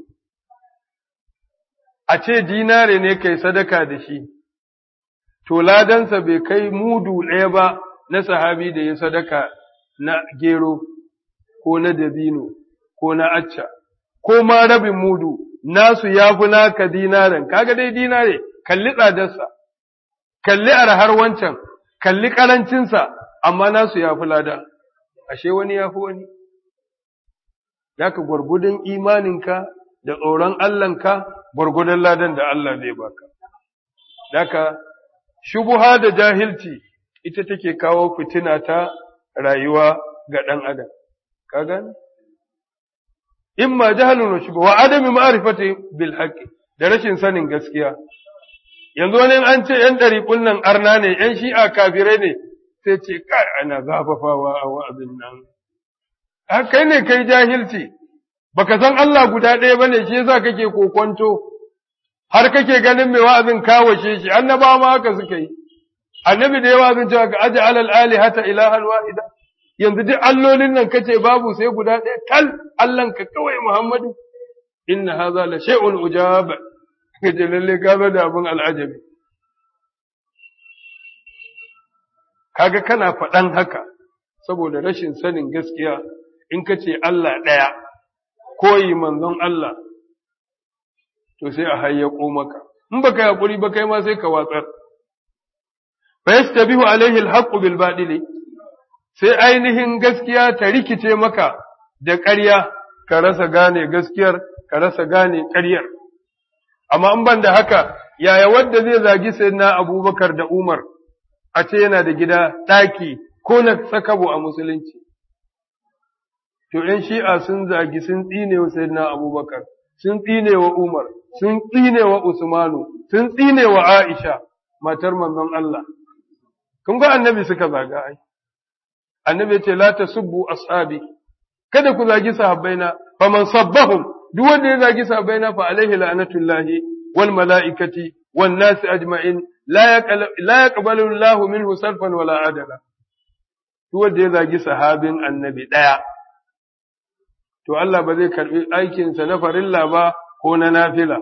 a ce dinare ne kai sadaka da shi to ladansa bai kai mudu ɗaya ba na sahabi da ya sadaka na gero ko na dabino ko na acca ko ma rabin mudu nasu ya fi naka dinaren kaga dai dinare kalli tsadarsa kalli arhar wancan kalli karancinsa amma nasu ya fi lada ashe wani ya fi wani Daka gwargudun imaninka da tsoron Allahnka gwargudun ladan da Allah zai baka. Daka shubuha da jahilci ita take kawo fitina ta rayuwa ga ɗan adam. Ka gani? Imma jahalun wa shubuha wa adami ma'arifati bil haqqi da rashin sanin gaskiya. Yanzu wani an ce ‘yan ɗari nan arna ne, ‘yan shi'a kafirai ne, sai ce, kai ana zafafawa a wa'azin nan. kai ne kai jahilci, baka san Allah guda ɗaya ba ne shi yasa kake kokonto, har kake ganin mai wa'azin kawashe shi, annaba ma haka suka yi. Annabi da ya wa'azin cewa ka aji alal ali hata ilahan wahida, yanzu duk allolin nan kace babu sai guda ɗaya tal Allahn ka kawai Muhammadu. Inna haza la shay'un ujab kaje lalle ka da abin al'ajabi. Kaga kana faɗan haka saboda rashin sanin gaskiya in ka ce Allah ɗaya, koyi manzon Allah, to sai a hayyako maka, in baka yi haƙuri ba kai ma sai ka watsar. Fa yastabihu alaihi alhaqqu bil baɗili, sai ainihin gaskiya ta rikice maka da ƙarya, ka rasa gane gaskiyar, ka rasa gane ƙaryar. Amma in ban da haka, yaya wadda zai zagi sai na Abubakar da Umar, a ce yana da gida ɗaki ko na sakabo a musulunci. To, ’yan shi'a sun zagi sun tsine wa Sayyidina Abubakar, sun tsine wa Umar, sun tsine wa Usmanu, sun tsine wa Aisha, matar manzon Allah. Kun ga annabi suka zaga ai. Annabi ce, La ta subbu ashabi, kada ku zagi sahabbaina, fa man sabbahum, duk wanda ya zagi sahabbaina fa alaihi la'anatullahi wal mala'ikati wan nasi ajma'in la yaqbalu Allahu minhu sarfan wala adala. duk wanda ya zagi sahabin annabi ɗaya, to Allah ba zai karɓi aikinsa na farilla ba ko na nafila.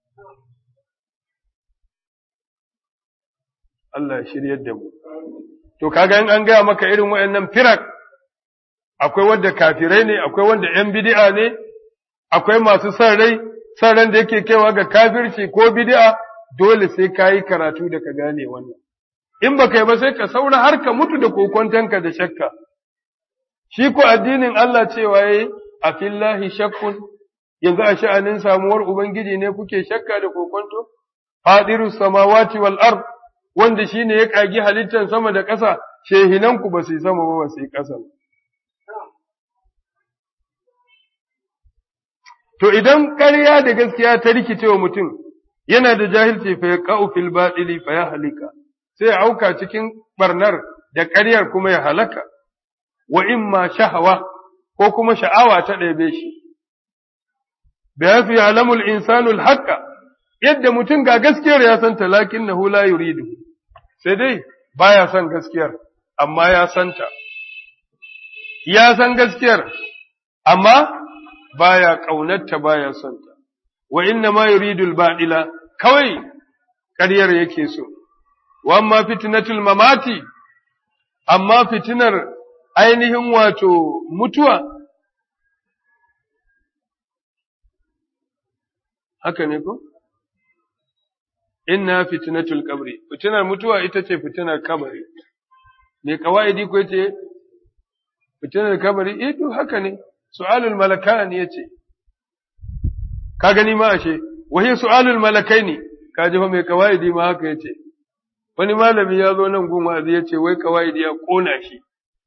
Allah ya shiryar da mu. To, kaga in an gaya maka irin waɗannan firak, akwai wanda kafirai ne, akwai wanda ‘yan bidi'a ne, akwai masu son rai, son ran da yake kaiwa ga kafirci ko bidi'a, dole sai ka yi karatu da ka gane wannan. in ba kai ba sai ka saura har ka mutu da kokontanka da shakka. Shi ko addinin Allah cewa yayi a fillahi shakkun yanzu a sha'anin samuwar Ubangiji ne kuke shakka da kokonto? Fadiru samawati wal ard wanda shi ne ya ƙagi halittar sama da ƙasa, shehinanku ba su yi sama ba ba su yi ƙasa. To idan ƙarya da gaskiya ta rikice wa mutum, yana da jahilci fa ya ƙa'u fil baɗili fa ya halika. sai ya auka cikin barnar da ƙaryar kuma ya halaka, wa in ma shahawa ko kuma sha'awa ta ɗebe shi. Bai fi alamul insanul haƙƙa, yadda mutum ga gaskiyar ya san talakin na hula yuridu, sai dai baya son gaskiyar, amma ya santa. Ya san gaskiyar, amma baya ƙaunarta baya son ta wa inna ma yuridul ba'ila kawai ƙaryar yake so wa amma fitnatul mamati amma fitinar ainihin wato mutuwa haka ne ko inna fitnatul qabri fitinar mutuwa ita ce fitinar kabari me kawaidi ko yace fitinar kabari eh to haka ne su'alul malakan yace ka gani ma ashe wahi su'alul malakaini ka ji fa me kawaidi ma haka yace wani malami ya zo nan gun wazi yace wai kawaidi ya kona shi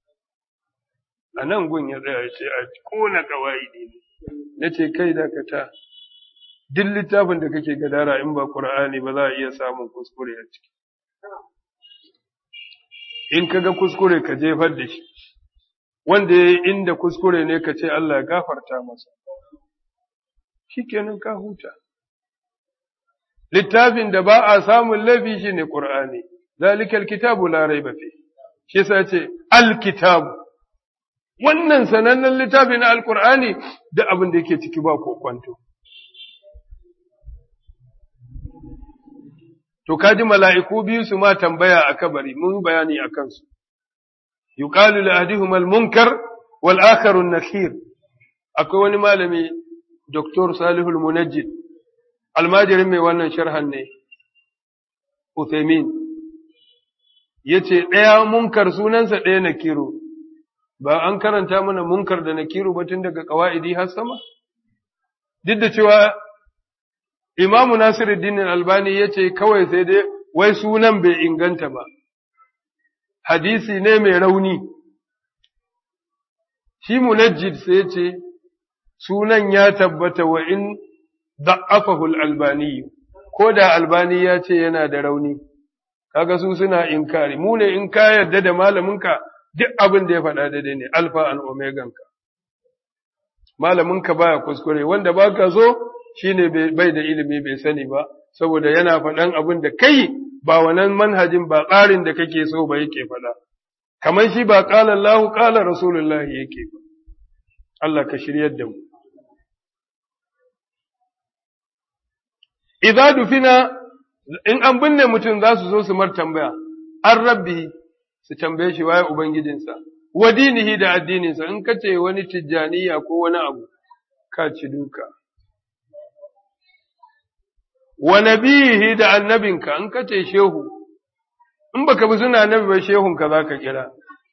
a nan gun ya tsaya yace a kona kawaidi ne nace kai dakata duk littafin da kake gadara in ba Qur'ani ba za a iya samun kuskure a ciki in kaga kuskure ka jefar da shi wanda ya inda kuskure ne ka ce Allah ya gafarta masa shikenan ka huta littafin da ba a samun laifi shi ne Qur'ani zalikal kitabu la raiba fi shi yasa ce alkitabu wannan sanannen littafi na alqur'ani da abin da yake ciki ba ko kwanto To, kaji mala'iku biyu su ma tambaya a kabari, mun bayani a kansu. Yuqalu li ahadihim al-munkar wal akharu an-nakhir. Akwai wani malami Dr. Salihul Munajjid, almajirin mai wannan sharhan ne, Uthaymin. Yace ɗaya munkar sunansa ɗaya nakiru. Ba an karanta mana munkar da nakiru ba tun daga ƙawa'idi har sama? Duk da cewa Imamu Nasiruddin Albani ya ce kawai sai dai wai sunan bai inganta ba, hadisi ne mai rauni. Shi munajjid sai ce sunan ya tabbata wa in da'afahul albani, ko da albani ya ce yana da rauni, kaga su suna inkari, mu ne in ka yarda da malaminka duk abin da ya faɗa daidai ne, alfa and omeganka. Malaminka baya kuskure, wanda baka so shi ne bai da ilimi bai sani ba, saboda yana faɗan abin da kai ba wannan manhajin ba tsarin da kake so ba yake faɗa. Kamar shi ba ƙala Allahu ƙala Rasulullahi yake ba. Allah ka shiryar da mu. Idza dufina in an binne mutum za su zo su mar tambaya, an rabbi su tambaye shi waye Ubangijinsa, wa dinihi da addininsa in kace wani tijjaniya ko wani abu, ka ci duka. wa nabihi da annabinka in ka ce shehu, in baka bi suna annabi ba shehunka za ka kira,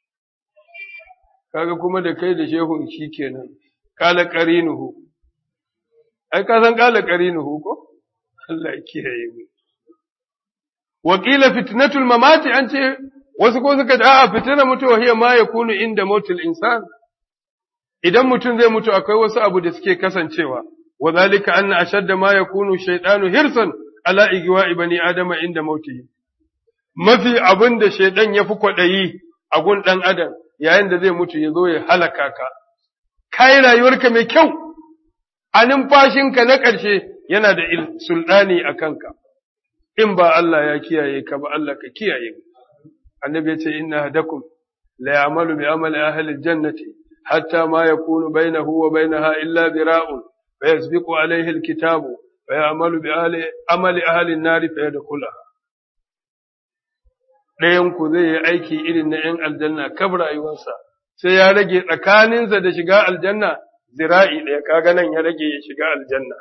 kaga kuma da kai da shehun shi kenan, kala ƙarinuhu, ai, ka san kala ƙarinuhu ko? Allah kiyaye mu. Wakila fitnatul mamati an ce, wasu ko suka ce, a'a fitina mutuwa hiya ma ya kunu inda motul insan, idan mutum zai mutu akwai wasu abu da suke kasancewa. وذلك أن أشد ما يكون الشيطان حرصا على إغواء بني آدم عند موته mafi abin da shaidan ya fi kwaɗayi a gun ɗan adam yayin da zai mutu ya zo ya halaka ka, kai rayuwarka mai kyau, a numfashinka na ƙarshe yana da sulɗani a kanka, in ba Allah ya kiyaye ka ba Allah ka kiyaye annabi ya ce inna hadakum la ya'malu bi amali ahli jannati hatta ma yakunu bainahu wa bainaha illa dira'un فيسبق عليه الكتاب فيعمل بعمل أهل النار فيدخلها ɗayanku zai yi aiki irin na ‘yan aljanna kaf rayuwarsa, sai ya rage tsakaninsa da shiga aljanna zira'i ɗaya, kaga nan ya rage ya shiga aljanna.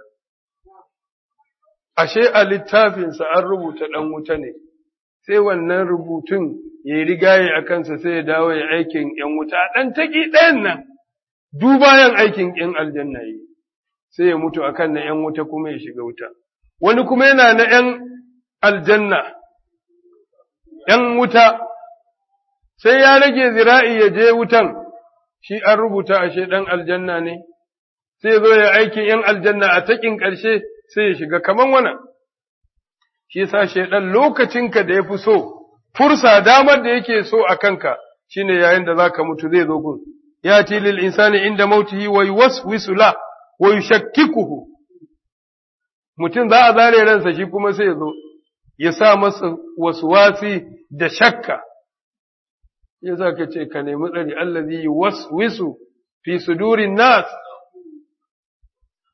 Ashe a littafinsa an rubuta ɗan wuta ne, sai wannan rubutun ya yi rigaye a kansa sai ya dawo ya aikin ‘yan wuta, ɗan taƙi ɗayan nan, dubayan aikin ‘yan aljanna yi. sai ya mutu a kan na ’yan wuta kuma ya shiga wuta. Wani kuma yana na ’yan aljanna, ’yan wuta, sai ya rage zira'i ya je wutan, shi an rubuta ashe ɗan aljanna ne, sai zo ya aikin ’yan aljanna a taƙin ƙarshe sai ya shiga kaman wannan. Shi sa shaiɗan lokacinka da ya fi so, fursa damar da yake so a kanka, shi ne yayin da za ka mutu zai zo gun. Ya tilil insani inda mautihi wa yuwaswisu la. wa yushakkikuhu mutum za a zare ransa shi kuma sai ya zo ya sa masa waswasi da shakka ya za ka ce ka nemi tsari allazi waswisu fi sudurin nas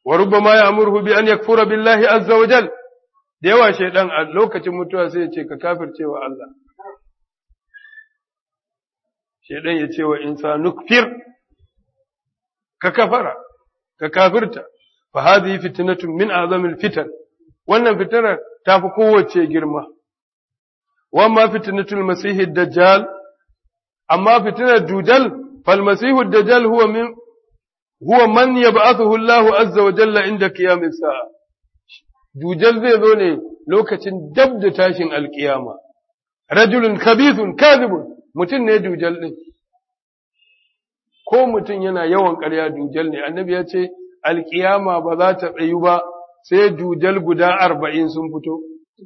wa rubbama ya'muruhu bi an yakfura billahi azza wa jal da yawa shaidan a lokacin mutuwa sai ya ce ka kafircewa Allah shaidan ya ce wa insanu kfir ka kafara ka kafirta fa hadhihi fitnatun min azamil fitan wannan fitanar tafi kowace girma wa ma fitnatul masih dajjal amma fitnar dujal fal masih dajjal huwa min huwa man yab'athuhu Allahu azza wa jalla inda qiyamis sa'a dujal zai zo ne lokacin dab da tashin alkiyama rajulun khabithun kadhibun mutum ne dujal din ko mutum yana yawan ƙarya dujal ne annabi ya ce alkiyama ba za ta tsayu ba sai dujal guda arba'in sun fito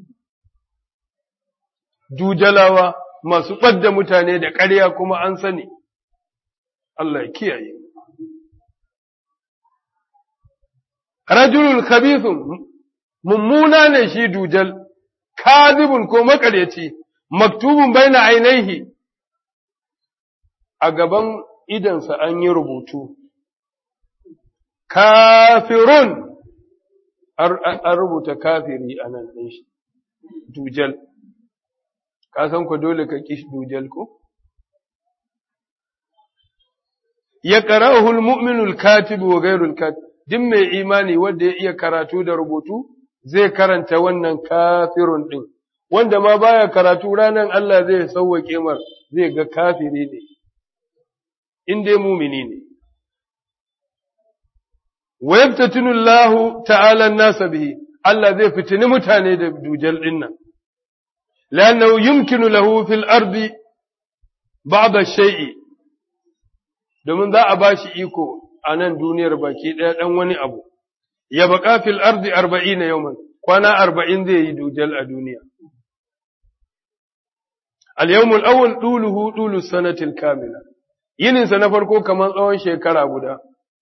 dujalawa masu ɓadda mutane da ƙarya kuma an sani Allah ya kiyaye rajulul khabithun mummuna ne shi dujal kadibun ko makaryaci maktubun baina ainihi a gaban idansa an yi rubutu kafirun an rubuta kafiri a nan ɗin shi dujal ka san ku dole ka ƙi dujal ko ya qara'uhul mu'minul katib wa ghairul katib duk mai imani wanda ya iya karatu da rubutu zai karanta wannan kafirun din wanda ma baya karatu ranan Allah zai sauwake mar zai ga kafiri ne in dai mumini ne wa yaftatinu Allah ta'ala an-nasa bihi Allah zai fitini mutane da dujal din nan lannahu yumkinu lahu fil ardi ba'd ash-shay'i domin za a bashi iko a nan duniyar baki ɗaya ɗan wani abu, ya baƙa fil arzi arba'in na yau kwana arba'in zai yi dujal a duniya. Al-yawmul awwal ɗuluhu ɗulu sanatil kamila, yininsa na farko kamar tsawon shekara guda.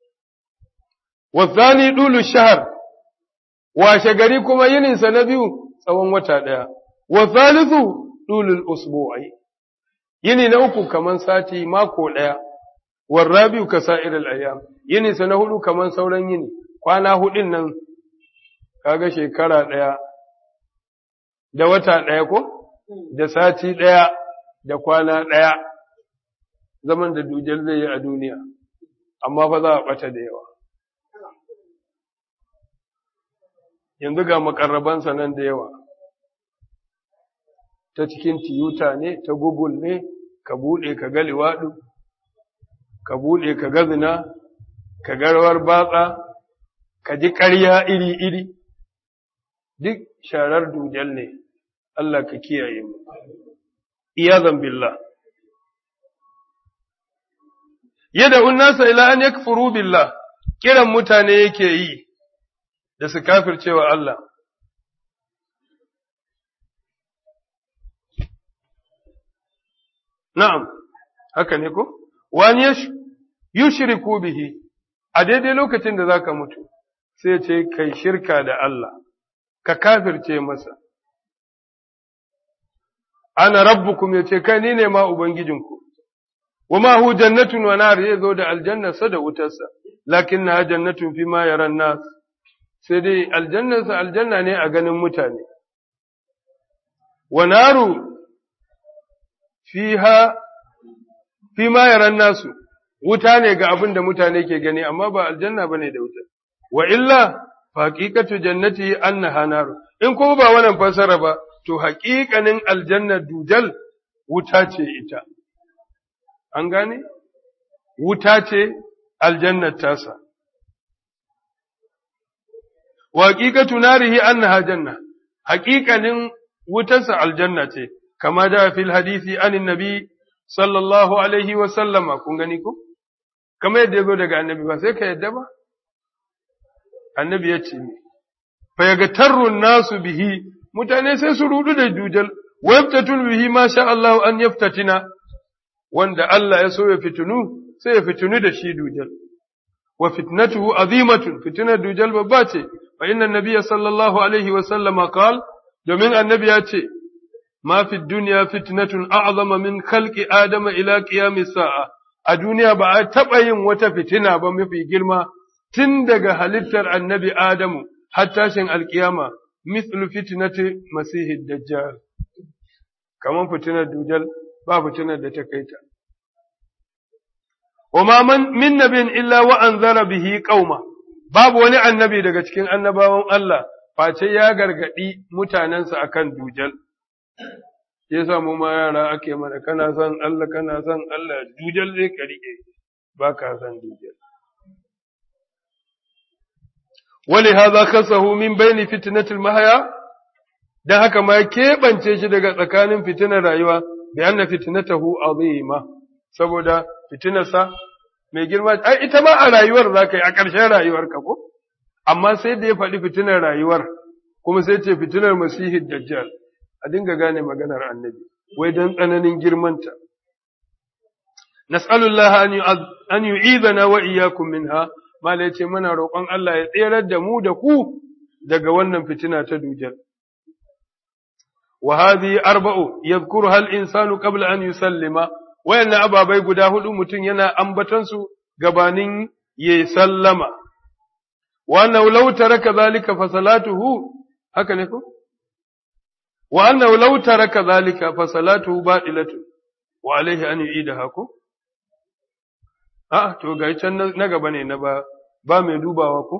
Wasani ɗulu shahar, washe gari kuma yininsa na biyu tsawon wata ɗaya. Wasalisu ɗulul usbu'ai, yini na uku kamar sati mako ɗaya. warrabiu ka sa'iril ayyam yini sa na hudu kaman sauran yini kwana hudin nan kaga shekara daya da wata daya ko da sati daya da kwana daya zaman da dujal zai yi a duniya amma fa za a bata da yawa yanzu ga makarrabansa nan da yawa ta cikin tiyuta ne ta google ne ka bude ka ga liwadu ka buɗe ka gazina, ka garwar batsa, ka ji ƙarya iri-iri, duk sharar dujal ne, Allah ka kiyaye mu. Iyazan billah. Yadda unnasa ila an yakfuru billah, kiran mutane yake yi da su kafircewa Allah. Na'am, haka ne ko? Wani ya yushriku bihi a daidai lokacin da zaka mutu sai ce kai shirka da Allah ka kafirce masa ana rabbukum yace kai ni ne ma ubangijinku wama hu jannatun wa nar zai zo da aljanna sa da wutarsa lakinna jannatun fi ma yaran nas sai dai aljannarsa aljanna ne a ganin mutane wa naru fiha fi ma yaran nasu wuta ne ga abin da mutane ke gani amma ba aljanna bane da wuta wa illa haqiqatu jannati annaha nar in kuma ba wannan fasara ba to haƙiƙanin aljanna dujal wuta ce ita an gane wuta ce aljannar tasa wa haqiqatu narihi annaha janna haƙiƙanin wutarsa aljanna ce kama da fil hadisi anin nabi sallallahu alaihi wa sallama kun gani ko kamar yadda ya zo daga annabi ba sai ka yadda ba annabi ya ce fa yaga tarrun nasu bihi mutane sai su rudu da dujal wa yaftatul bihi ma sha Allah an yaftatina wanda Allah ya so ya fitunu sai ya fitunu da shi dujal wa fitnatuhu azimatun fitnar dujal babba ce fa inna nabiyya sallallahu alaihi wa sallama qal domin annabi ya ce ma fi dunya fitnatun a'zama min khalqi adama ila qiyamis sa'a a duniya ba a taɓa yin wata fitina ba mafi girma tun daga halittar annabi Adamu har tashin alkiyama mithlu fitnati masihid dajjal kaman fitinar dujal ba fitinar da ta kai ta وما من من نبي إلا وأنذر به قوما babu wani annabi daga cikin annabawan Allah face ya gargadi mutanensa akan dujal ya samu ma yara ake mana kana son Allah kana son Allah dujal zai karike ba ka son dujal wali hadha khasahu min bayni fitnatil mahya dan haka ma keɓance shi daga tsakanin fitinar rayuwa bi anna fitnatahu azima saboda fitinarsa mai girma ai ita ma a rayuwar za ka yi a ƙarshen rayuwar ka ko amma sai da ya faɗi fitinar rayuwar kuma sai ce fitinar masihid dajjal a dinga gane maganar annabi wai don tsananin girmanta nas'alullah an yu'idana wa iyyakum minha mala yace muna roƙon Allah ya tserar da mu da ku daga wannan fitina ta dujal wa hadhihi arba'u yadhkuruha al-insanu qabla an yusallima wayannan ababai guda hudu mutum yana ambatansu gabanin ya sallama, wannan law taraka zalika fa salatuhu haka ne ko? Wa annahu law taraka zalika fa salatuhu batilatu wa alaihi an yu'idaha ko? A to ga can na gaba ne na ba ba mai dubawa ko?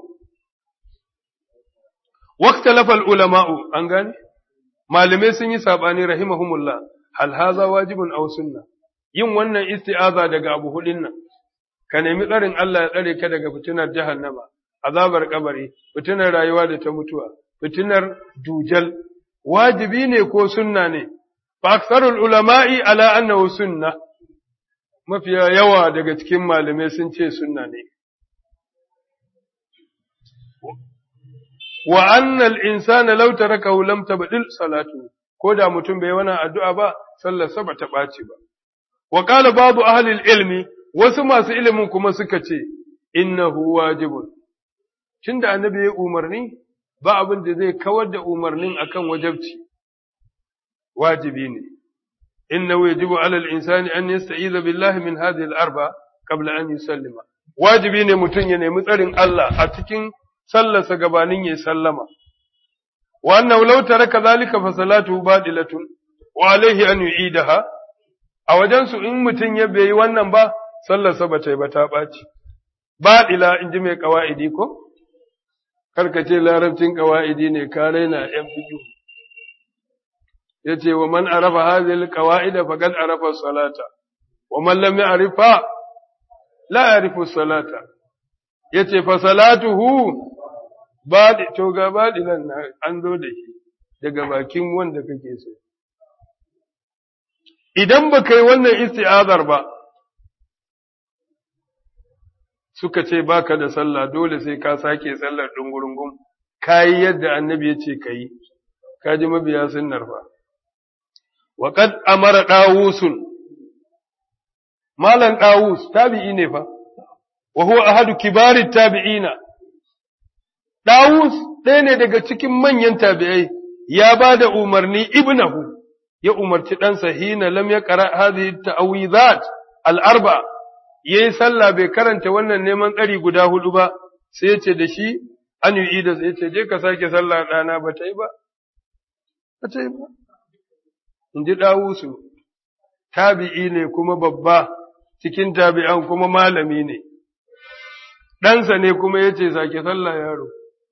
Waqtalafa al-ulama'u an gane? Malamai sun yi sabani rahimahumullah hal haza wajibun aw sunnah yin wannan isti'aza daga abu hudin nan, ka nemi tsarin Allah ya tsare ka daga fitinar jahannama, azabar kabari, fitinar rayuwa da ta mutuwa, fitinar dujal, wajibi ne ko sunna ne, fa aksarul ulama'i ala annahu sunna, mafiya yawa daga cikin malamai sun ce sunna ne. Wa annal insana law tarakahu lam tabdil salatu ko da mutum bai wani addu'a ba sallarsa ba ta ɓaci ba. Wa ƙala babu ahalil ilmi, wasu masu ilimin kuma suka ce, innahu wajibun. Tun da annabi ya umarni, ba abin da zai kawar da umarnin akan wajabci, wajibi ne. Innahu yajibu alal insani an yasta'iza billahi min hadhihi al-arba qabla an yusallima. Wajibi ne mutum ya nemi tsarin Allah a cikin sallarsa gabanin ya sallama. Wa annahu law taraka dhalika fa salatuhu badilatun wa alayhi an yu'idaha a wajensu in mutum ya bai wannan ba, sallarsa ba ta yi ba ta ɓaci. Baɗila in ji mai ƙawa'idi ko? Karkace larabcin ƙawa'idi ne ka raina ‘yan biyu. Ya ce, wa man arafa hazil ƙawa'ida faƙad arafa salata, wa man lam ya'rifa la ya'rifu salata. Ya ce, fa salatuhu baɗi, to ga baɗilan an zo da shi daga bakin wanda kake so. idan ba kai wannan isti'azar ba, suka ce baka da sallah dole sai ka sake sallar ɗungurungun, ka yi yadda annabi ya ce ka yi, ka ji mabiya sunnar fa. Waƙad amara ɗawusun, Malam ɗawus tabi'i ne fa, wa huwa ahadu kibarin tabi'ina. Ɗawus ɗaya ne daga cikin manyan tabi'ai, ya ba da umarni ibnahu. ya umarci ɗansa hina lam ya ƙara hadhihi ta'awizat al-arba yayi sallah bai karanta wannan neman tsari guda hudu ba sai yace da shi an yi da sai yace je ka sake sallah ɗana ba ta yi ba ba ta yi ba in ji ɗawusu tabi'i ne kuma babba cikin tabi'an kuma malami ne ɗansa ne kuma yace sake sallah yaro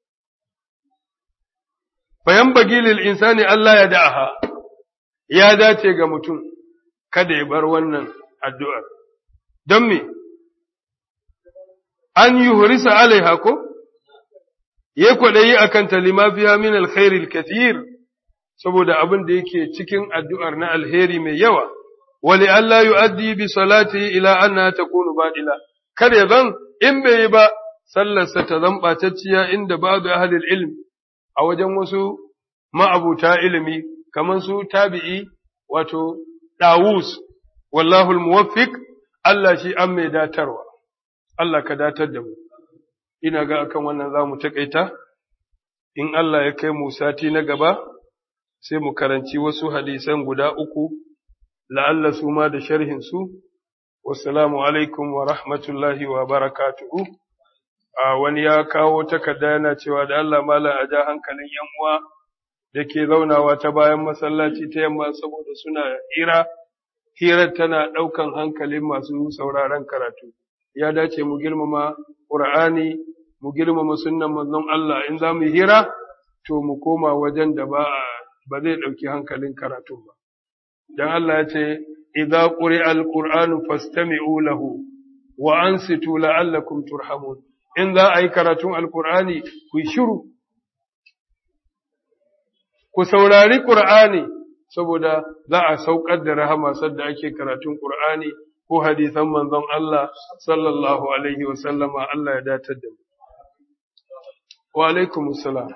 fayan bagilil insani Allah ya da'aha ya dace ga mutum kada ya bar wannan addu'ar. Don me, an yi hurisa alaiha ko? Ya kwaɗayi a kan talima fiya min alkhairil kathir saboda abin da yake cikin addu'ar na alheri mai yawa, wali Allah yu'addi bi salati ila anna ta kunu baɗila, kada zan in bai yi ba, sallarsa ta zan ɓatacciya inda babu ahalil ilmi a wajen wasu ma'abuta ilimi kamar su tabi'i wato Dawus, wallahul muwaffiq Allah shi an mai datarwa, Allah ka datar da mu, ina ga akan wannan za mu taƙaita, in Allah ya kai mu sati na gaba, sai mu karanci wasu hadisan guda uku, la'alla su ma da sharhinsu, wassalamu alaikum wa rahmatullahi wa barakatuhu. a wani ya kawo takarda yana cewa da Allah malam a ja hankalin yan uwa da ke zaunawa ta bayan masallaci ta yamma saboda suna hira hirar tana ɗaukan hankalin masu sauraron karatu ya dace mu girmama Qur'ani mu girmama sunnan manzon Allah in za mu hira to mu koma wajen da ba ba zai ɗauki hankalin karatu ba dan Allah ya ce idza quri'a al-qur'anu fastami'u lahu wa ansitu la'allakum turhamun in za a yi karatun alkur'ani ku shiru ku saurari ƙur'ani saboda za a saukar da rahama sadda ake karatun ƙur'ani ko hadisan manzon Allah sallallahu alaihi wasallama Allah ya datar da mu wa alaikum salam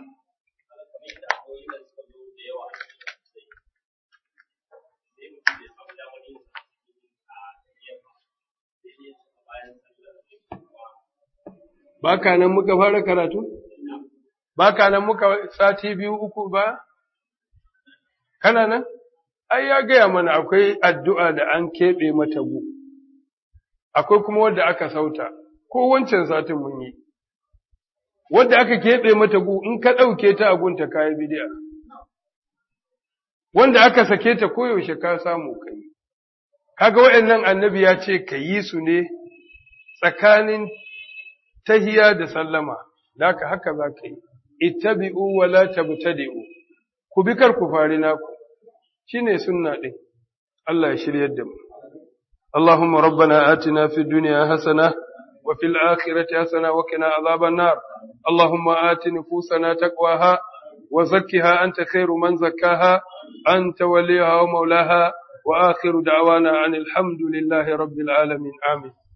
Baka nan muka fara karatu? Baka nan muka sati biyu uku ba? Kana nan? Ai, ya gaya mana akwai addu'a da an keɓe mata gu, akwai kuma wadda aka sauta, ko wancan satin mun yi. Wadda aka keɓe mata gu in ka ɗauke ta agunta kayi bidiya. Wanda aka sake ta koyaushe ka samu kai. Kaga waɗannan annabi ya ce ka yi su ne tsakanin tahiya da sallama, da haka haka za ka yi, ittabi'u wa la tabtadi'u ku bi kar ku fari naku, shi ne sunna ɗin, Allah ya shiryar da mu. Allahumma rabbana atina fi duniya hasana wa fil akhirati hasana wa qina azaban nar. Allahumma ati nufusana taqwaha wa zakkiha anta khairu man zakkaha anta waliyaha wa maulaha wa akhiru da'wana anil hamdulillahi rabbil alamin amin.